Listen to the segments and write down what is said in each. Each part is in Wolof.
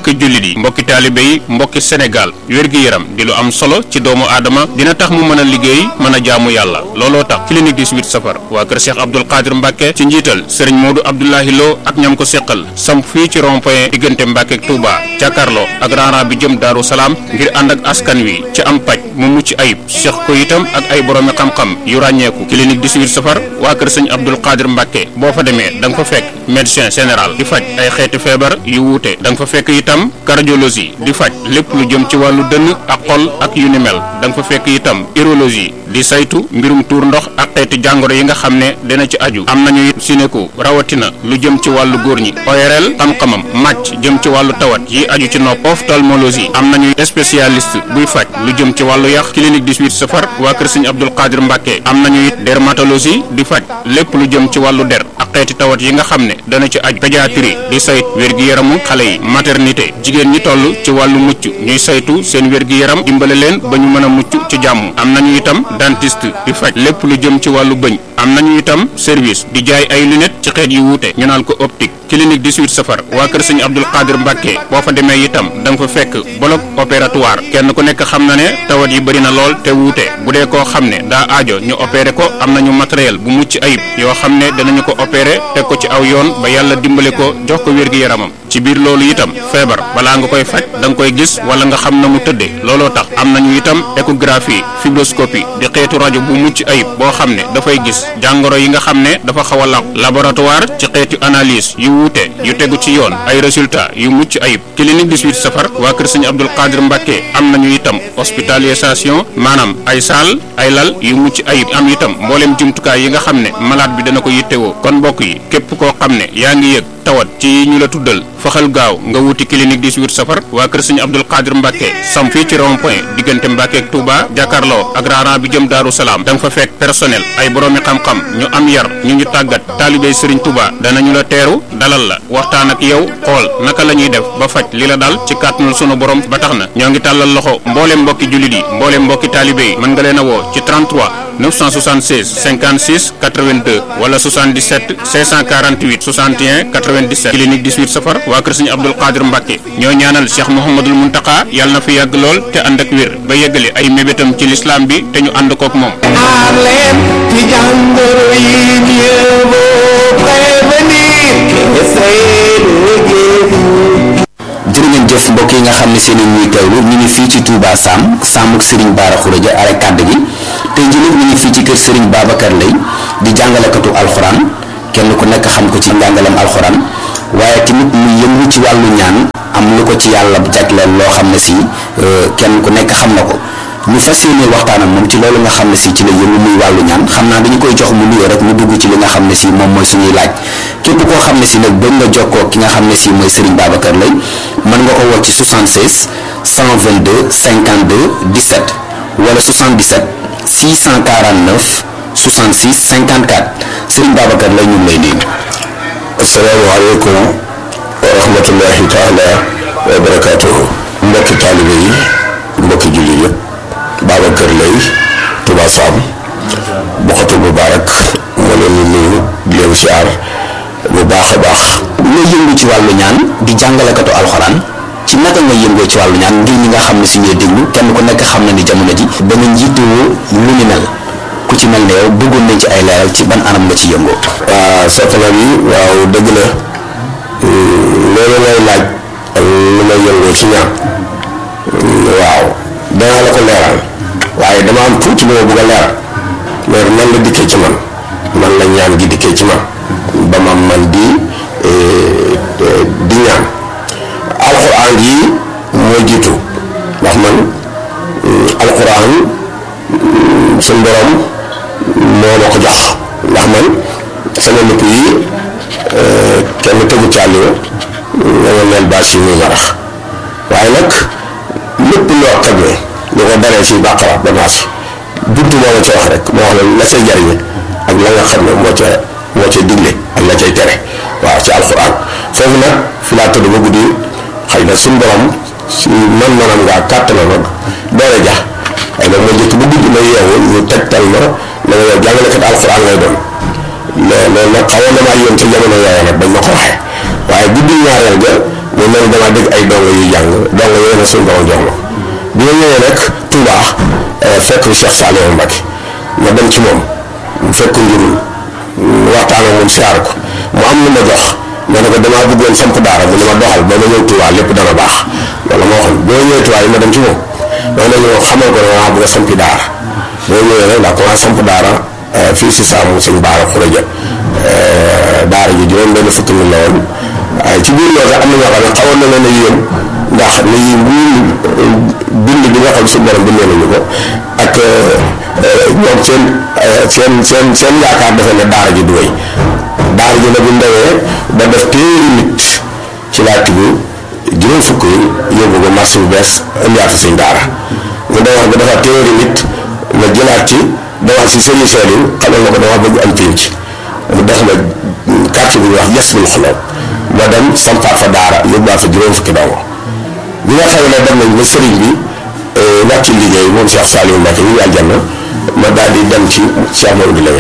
mbokki jullit yi mbokki taalibe yi mbokki Sénégal wér-gi-yaram di lu am solo ci doomu aadama dina tax mu mën a liggéey mën a jaamu yàlla looloo tax clinique 18 safar waa kër Cheikh Abdoul Qadir Mbacke ci njiital sëriñ Modou Abdoulahi Lo ak ñam ko seqal samp fii ci rond-point diggante Mbacke ak Touba jàkkaarloo ak raara bi jëm Daaru Salaam ngir ànd ak askan wi ci am paj mu mucc ayib seq ko itam ak ay boroomi xam-xam yu ràññeeku clinique 18 safar waa kër sëñ Abdoul Qadir Mbacke boo fa demee da nga fa fekk médecin général di faj ay xeeti feebar yu wuute da nga fa fekk itam cardiologie di faj lépp lu jëm ci wàllu dënn ak xol ak yu ni mel da nga fa fekk itam urologie di saytu mbirum tuur ndox ak xeeti jàngoro yi nga xam ne dina ci aju am nañu it sinéku rawatina lu jëm ci wàllu góor ñi ORL xam-xamam màcc jëm ci wàllu tawat yi aju ci nopp ophtalmologie am nañu spécialiste buy faj lu jëm ci wàllu yax clinique 18 safar waa kër sëñ Abdoul Qadir Mbacke am nañu it dermatologie di faj lépp lu jëm ci wàllu der ak xeeti tawat yi nga xam ne dana ci aju pédiatrie di sayt wér-gi-yaramu xale yi maternité jigéen ñi toll ci wàllu mucc ñuy saytu seen wér-gi-yaram dimbale leen ba ñu mën a mucc ci jàmm am nañu itam dentiste di faj lépp lu jëm ci wàllu bëñ am nañu itam service di jaay ay lunettes ci xeet yu wuute ñu naan ko optique clinique 18 safar waa kër sëñ Abdoul Qadir Mbacke boo fa demee itam da nga fa fekk bloc opératoire kenn ku nekk xam na ne tawat yi bëri na lool te wuute bu dee koo xam ne daa aajo ñu opéré ko am nañu matériel bu mucc ayib yoo xam ne danañu ko opéré teg ko ci aw yoon ba yàlla dimbale ko jox ko wér-gi-yaramam ci biir loolu itam feebar balaa nga koy faj da nga koy gis wala nga xam na mu tëddee looloo tax am nañu itam échographie fibroscopie di xeetu rajo bu mucc ayib boo xam ne dafay gis jàngoro yi nga xam ne dafa xaw a làqu laboratoire ci xeetu analyse yu wuute yu tegu ci yoon ay résultats yu mucc ayib clinique 18 safar waa kër sëñ Abdoul Qadir Mbacke am nañu itam hospitalisation maanaam ay saal ay lal yu mucc ayib am itam mboolem jumtukaay yi nga xam ne malade bi dana ko yittewoo kon mbokk yi képp koo xam ne yaa ngi yëg tawat ci ñu la tuddal faxal gaaw nga wuti clinique 18 safar waa kër sëñ Abdoul Qadir Mbacke sam fii ci rond point diggante Mbacke ak Touba jàkkaarloo ak raaraan bi jëm Daaru Salaam da nga fa fekk personnel ay boroomi xam-xam ñu am yar ñu ñu tàggat taalibey Serigne Touba danañu la teeru dalal la waxtaan ak yow xool naka la ñuy def ba faj li la dal ci kàttanul sunu borom ba tax na ñoo ngi tàllal loxo mbooleem mbokki jullit yi mbooleem mbokki taalibe yi mën nga leen a woo ci 33 976 56 82 wala 77 648 61 97 clinique 18 safar waa kër sëñ Abdoul Qadir Mbacke ñoo ñaanal Cheikh Mouhamadul Muntaka yàlla na fi yàgg lool te ànd ak wér ba yeggale ay mébétam ci lislaam bi te ñu ànd kook moom. aar leen ci jàngoro yi mieux vaut prévenir que essayer de guérir. jërë ngeen jëf mbokk yi nga xam ne seen i ñuy teewlu ñu ngi fii ci Touba Sam Samuk Serigne Bara Khourédia are kàdd gi tey jii nag ñu ngi fii ci kër Serigne Babacar Lay di jàngalekatu alxuraan kenn ku nekk xam ko ci njàngalem alxuraan waaye tamit mu yëngu ci wàllu ñaan am lu ko ci yàlla jagleel loo xam ne si kenn ku nekk xam na ko ñu fas yéene waxtaan ak moom ci loolu nga xam ne si ci la yëngu muy wàllu ñaan xam naa dañu koy jox mu nuyoo rek mu dugg ci li nga xam ne si moom mooy suñuy laaj képp koo xam ne si nag bëgg nga jokkoo ki nga xam ne si mooy Serigne Babacar Lay mën nga ko woo ci 76 122 52 17 wala 77 649 66 54 Serigne Babacar Lay ñu ngi lay nuyu. asalaamaaleykum wa rahmatullahi taala wa barakaatuhu mbokki taalibe yi mbokki julli yëpp Babacar Lay Touba Sam Bokhatul Moubarak moo leen di nuyu di leen siyaar bu baax a baax nga yëngu ci wàllu ñaan di jàngalekatu alxuraan ci naka nga yëngoo ci wàllu ñaan ngir ñi nga xam ne si ñuy déglu kenn ku nekk xam na ni jamono ji da nga njiitoo lu ni mel ku ci mel ne yow bëggoon nañ ci ay leeral ci ban anam nga ci yëngoo. waaw soxna bi waaw dëgg la loolu ngay laaj lu may yëngoo ci ñaan waaw danaa la ko leeral waaye dama am tuuti lu ma bëgg a leeral loolu nan la dikkee ci man man la ñaan gi dikkee ci man ba ma man di di ñaan alxuraan yi moo jiitu ndax man alxuraan suñ borom moo ma ko jox ndax man sama nëpp yi kenn tegu ci àlliwa nga ma mel bâche yi muy marax waaye nag lépp loo xam ne lu ko daree ci bàqara ba naas buntu moo ma ci wax rek moo wax la la say jariñe ak la nga xam ne moo ca moo ca digle ak la cay tere waaw ci alxuraan foofu nag fi laa tëdd ba guddi xëy na suñ borom si man manam ngaa kàttana nag doole ja ay nag ma njëkk bu guddi ma yeewu ñu tegtal ma na nga yow jàngalekat alxuraan lay doon loolu nag xawoon na maa yoon ca jamono yooya nag bañ ma ko waxee waaye guddi ñaareel ga mais man damaa dégg ay dongo yuy jàng dongo yooyu nag suñu borom jox ma bi ma ñëwee nag Touba fekk Cheikh Saliou Mbacké ma dem ci moom fekk njurul waxtaan ak moom siyaar ko mu am lu ma jox ma ne ko damaa bëggoon samp daara mu ne ma doxal ba ma ñëw Touba lépp dana baax loolu ma waxoon boo ñëwee Touba yi ma dem ci moom ma ne ñëw xamal ko ne maa bëgg a sampi daara boo ñëwee nag daa commencé samp daara fii si saamu sëñ Baara Xuraja daara ji juróom benn fukki mi la woon waaye ci biir loolu sax am na ñoo xam ne xawoon na leen a yéem ndax ni bind bi nga xam suñu borom bindee nañu ko ak ñoom seen seen seen seen yaakaar defe ne daara ji du wéy daara ji nag bu ndawee ba def téeri nit ci laa tibb juróom fukk yi yóbbu ko marché bu bees indiwaat sëñ daara mu dem wax ba dafa téeri nit ma jëlaat ci demaat si sëriñ Saliou xamal na ko dama bëgg am pénc mu def ma quartier bi ñuy wax yes bul xoloo ma dem sampaat fa daara yóbbuwaat fa juróom fukki dongo bi nga xam ne dem nañ ba sëriñ bi wàcc liggéey moom Cheikh Saliou Mbacké ñu aljanna ma daal di dem ci Cheikh Mamadou Lamine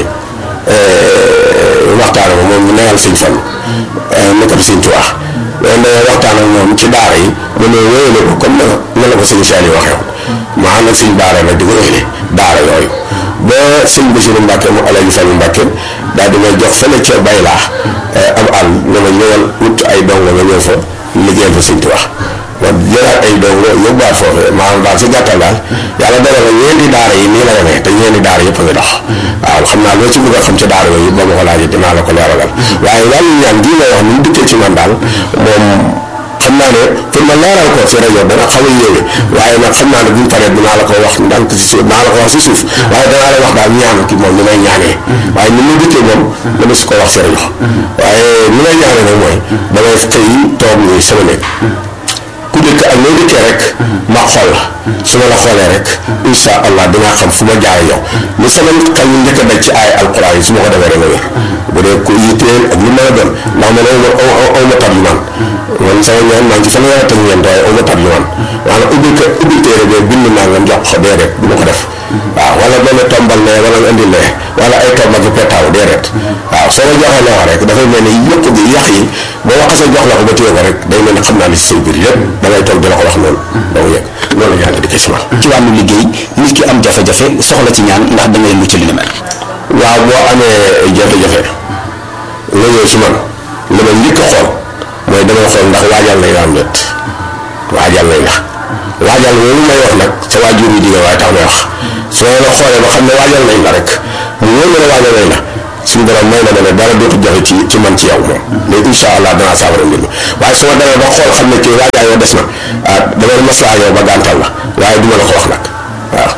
waxtaan ak moom mu neyal sëñ Fallu nekkal sëñ Tuubaa mais da waxtaan ak moom ci daara yi mu ne wéyale ko comme na la ko sëñ Saliou waxee woon ma ànd ak sëñ Baara nag di ko wéyale daara yooyu ba sëñ Bassirou Mbacké mu Alaaji Fallu Mbacké daal di may jox fële ca bay laa am àll ne ma ñëwal wut ay dongo nga ñëw fa liggéeyal fa sëñ Tuubaa ma jëlaat ay dongo yóbbuwaat foofu maanaam daal si gàttal daal yàlla dara na ñeenti daara yi nii la demee te ñeenti daara yëpp a ngi dox waaw xam naa loo ci bëgg a xam ci daara yooyu ba ma ko laajee dinaa la ko leeralal waaye wàllu ñaan gii may wax ni mu dikkee ci man daal moom xam naa ne pour ma leeral ko si rajo dana xaw a yéeme waaye nag xam naa ne bu ñu paree dinaa la ko wax ndànk si suuf dinaa la ko wax si suuf waaye danaa la wax daal ñaan ki moom ni may ñaanee waaye ni mu dikkee moom dama si ko wax si rajo waaye ni may ñaanee nag mooy damay xëy toog nii sama nekk ku dëkk ak loo dëkkee rek ma xool la su ma la xoolee rek insha allah dinaa xam fu ma jaare yow lu sama xel ñu njëkk a daj ci ay alquran yi su ma ko defee rek nga wér bu dee ku yitteel ak lu mën a doon ndax man aw ma aw ma tab yu man man sama ñaan maa ngi ci fanweer ak ñeent waaye aw ma tab yu man maanaam ubbi ko ubbi téere bee bind naa nga jox ko déedéet du ma ko def waaw wala benn tombal ne wala nga indi ne wala ay tomb ak petaaw déedéet waaw soo ma joxee loo rek dafay mel ni yëpp gi yàq yi boo waxasee jox la ko ba téye ko rek day mel ni xam naa li si say biir yëpp da ngay toog di la ko wax noonu da nga yëg loolu la ñaan di ko si man ci wàllu liggéey nit ki am jafe-jafe soxla ci ñaan ndax da ngay mucc li ni mel. waaw boo amee jafe-jafe nga ñëw si man li ma njëkk a xool mooy damay xool ndax waajal nañ la am déet waajal nañ la waajal loolu may wax nag sa waajur yi jigéen waaye tax may wax soo la xoolee ba xam ne waajal nañ la rek mu wóor na ne waajal nañ la suñu borom may na ma ne dara dootu jafe ci ci man ci yow moom mais incha allah danaa saafara mbir mi waaye su ma demee ba xool xam ne kii waajal yow des na ah damay maslaa yow ba gàntal la waaye duma la ko wax nag waaw.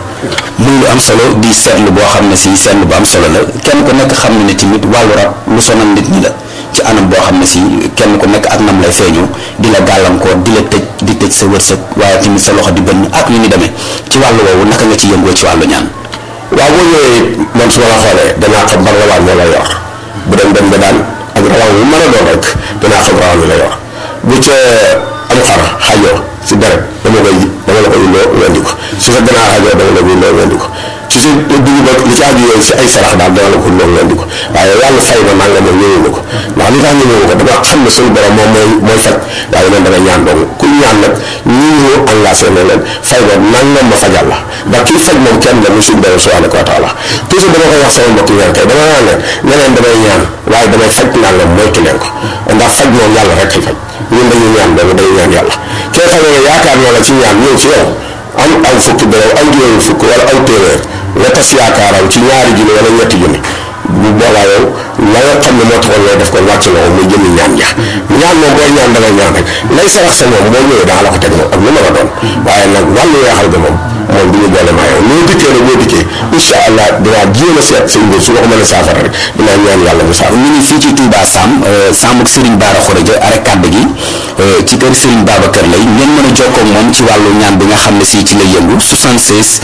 muy lu am solo di seetlu boo xam ne si seetlu bu am solo la kenn ku nekk xam ne ne tamit wàllu rab lu sonal nit ñi la ci anam boo xam ne si kenn ku nekk ak nam lay feeñoo di la gàllankoor di la tëj di tëj sa wërsëg waaye tamit sa loxo di bënn ak yu ni demee ci wàllu woowu naka nga ci yëngoo ci wàllu ñaan. waaw boo ñëwee man su ma la xoolee danaa xam ban rawaan moo la yor bu dem dem ba daan ak rawaan bu mën a doon rek danaa xam rawaan bi la yor bu ca am xar xajoo si deret dama koy dama la koy indoo wendi ko su sa ganaar xajoo dama la koy indoo wendi ko su sa dugub ak li ci aju yooyu si ay sarax daal dama la ko indoo wendi ko waaye wàllu fay ma nanga moom ñëwee ko ndax li tax ñëwee ko dama xam ne suñu borom moom mooy mooy faj waaye man dama ñaan dong ku ñaan nag ñi ñu engagé ne leen fay ma nangam ma fajal la ndax kii faj moom kenn la mu suñu borom subhanahu wa taala toujours dama koy wax sama mbokk ñaan kay dama naan leen ñeneen damay ñaan waaye damay faj nangam moytu leen ko ndax faj moom yàlla rek kay faj ñun dañuy ñaan boobu dañuy ñaan yàlla kee xam ne yaakaar naa la ci ñaan ñëw ci yow am aw fukki dërëm aw juróomi fukk wala aw téeméer nga tas yaakaaram ci ñaari junni wala ñetti junni bu boobaa yow la nga xam ne moo taxoon ngay def ko wàcc na ko muy jëmi ñaan ja ñaan moom booy ñaan da ngay ñaan rek lay sarax sa moom boo ñëwee daa la ko teg moom ak lu mën a doon waaye nag wàllu weexal ga moom moom du ñu boole maa yow noo dikkee nag boo dikkee incha allah dinaa jéem a seet sëñ bi su ma ko mën a saafara rek dinaa ñaan yàlla mu saafara ñu ngi fii ci Touba Sam Sam ak Serigne Bara Khourédia arrêt kàdd gi ci kër Serigne Babacar lay ngeen mën a jokkoo ak moom ci wàllu ñaan bi nga xam ne si ci lay yëngu 76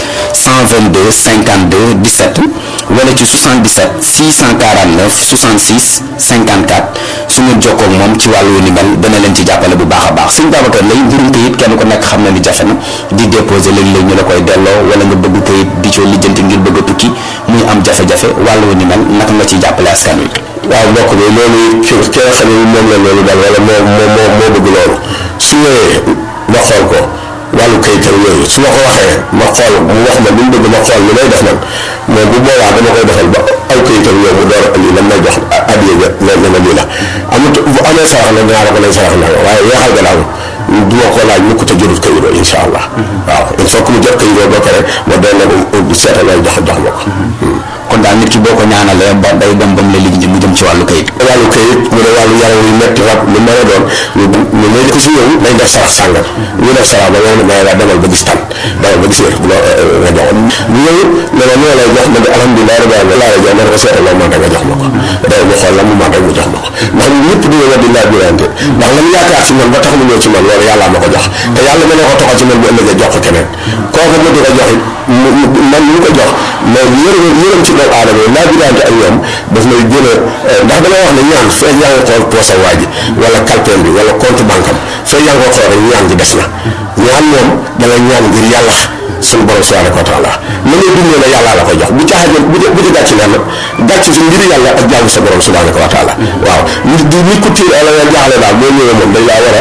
122 52 17 wala ci 77 649 66 54 su ngeen jokkoo ak moom ci wàllu ni mel dana leen ci jàppale bu baax a baax Serigne Babacar lay mbirum kayit kenn ku nekk xam na ni jafe na di déposé léeg-léeg ñu la koy delloo wala nga bëgg kayit di coo lijjanti ngir bëgg a tukki muy am jafe-jafe wàllu ni mel naka nga ciy jàppale askan wi. waaw mbokk bi loolu ki ki nga xam ne moom la loolu daal wala moo moo moo moo bëgg loolu ñëwee ma xool ko wàllu kayitam yooyu su ma ko waxee ma xool mu wax ma li mu bëgg ma xool li may def nag mais bu boobaa dama koy defal ba aw kayitam yooyu mu door a indi lan may jox addiya ja ne ne ma lii la amut bu amee sarax nag dinaa la ko lay sarax nag waaye yeexal ga daal du ma ko laaj mukk te jëlut kayitoo incha allah waaw il faut que mu jot kayitoo ba pare ma doon na ko seetal lay jox jox ma ko kon daal nit ki boo ko ñaanalee ba day dem ba mu la lijjanti mu jëm ci wàllu kayit wàllu kayit mu ne wàllu yaram yu metti rab lu mën a doon ñu ñu ne ko si ñëw nañ def sarax sàngal ñu def sarax ba ñëw ne may la demal ba gis tan demal ba gis wér nga jox ñu ñëw ne la ñoo lay jox ma di alhamdulilah rabbi alamin laa la jox ma ne ko seetal loo mën nga jox ma ko day mu xool la mu mën rek mu jox ma ko ndax ñun ñëpp dina weddi laa birante ndax la mu yaakaar ci man ba tax mu ñëw ci man loolu yàlla ma ko jox te yàlla mën na ko toxal ci man bu ëllëgee jox ko keneen kooku ma di ko jox it man ñu ko jox mais yërëm yërëm ci doomu aadama yi laa birante ak ñoom daf may gën a ndax dama wax ne ñaan fekk yaa ngi xool poosa waa ji wala kalpeen bi wala compte banque am fekk yaa ngi ko xool rek ñaan gi des na ñaan moom da nga ñaan ngir yàlla suñu borom subhanahu wa taala la ngay dundee la yàlla la koy jox bu caaxaan bu bu ci gàcc lenn gàcc si ngir yàlla ak jaamu sa borom subhanahu wa taala waaw nit di nit ku tiir ala nga jaaxle daal boo ñëwee moom dañ laa war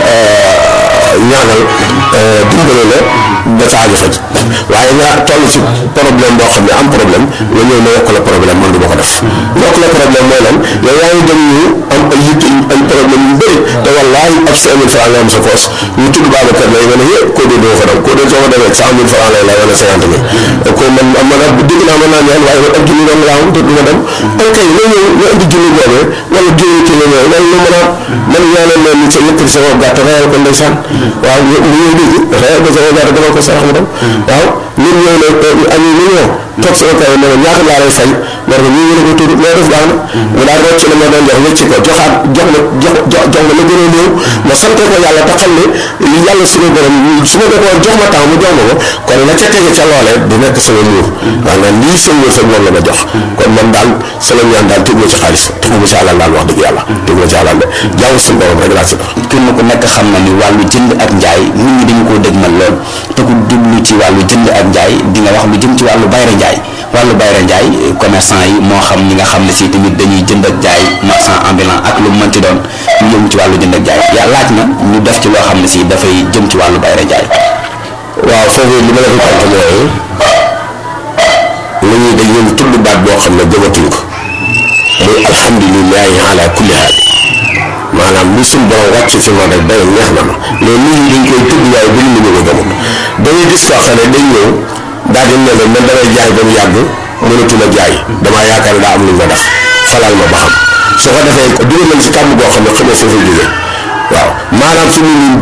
a ñaanal dimbale la ba sa aajo faj waaye nga toll ci problème boo xam ne am problème nga ñëw ne yokk la problème man du ma ko def yokk la problème mooy lan yow yaa ngi dem ñu am ay yitt ay problème yu bëri te wallaahi ab cinq mille franc nga am sa poos ñu tudd Babacar lay nga ne yé koo dee doo fa dem koo dee soo ko demee cent mille franc lay la wala cinquante mille ko man am man dégg naa mën naa ñaan waaye man ab junni doon laa am te du ma dem ok nga ñëw nga indi junni boobee wala junni ci nga ñëw loolu lu mën a man ñaanal leen nit sa yëkkati sa gàtt reyal ko ndeysaan waaw mu ñëw léegi reyal ko sa gàtt demal ko sarax mu dem waaw nit ñëw ne am ñu ñëw toog sama kaw ne ma ñaata laa lay fay war nga ñu ngi ko tudd loo def baax na mu daal rocc la ma doon jox wecci ko joxaat jox ma jox jox jox ma la gën a néew ma sante ko yàlla te xam ne li yàlla suñu borom su ma ko woon jox ma temps mu jox ma ko kon la ca tege ca loolee di nekk sama muur waaw nga lii seen wërsëg moom la ma jox kon man daal sama ñaan daal tegu ma ci xaalis tegu ma ci alal daal wax dëgg yàlla tegu ma ci alal de jaamu suñu borom rek laa ci dox kenn ku nekk xam na ni wàllu jënd ak njaay nit ñi dañu koo dégmal lool te ku jublu ci wàllu jënd ak njaay di nga wax lu jëm ci wàllu bayra njaay wàllu bayra njaay commerçant yi moo xam ñi nga xam ne si tamit dañuy jënd ak jaay marchand ambulant ak lu mu mënti doon ñu yëngu ci wàllu jënd ak jaay yaa laaj na ñu def ci loo xam ne si dafay jëm ci wàllu bayra njaay waaw foofu li ma la ko tontu mooy lu ñuy dañ leen tudd baat boo xam ne gëmatuñ ko muy alhamdulilahi ala kulli haal maanaam li suñ borom wàcc ci man rek day neex na ma mais nit ñi dañ koy tudd waaye bu ñu ñu ko gëmut dañuy gis koo xam ne dañ ñëw daal di ne leen man damay jaay ba mu yàgg mënatuma jaay damaa yaakaar ne daa am lu nga def falal ma ba xam su ko defee dugal nañ si kàmm boo xam ne xamee foofu jóge waaw maanaam fi mu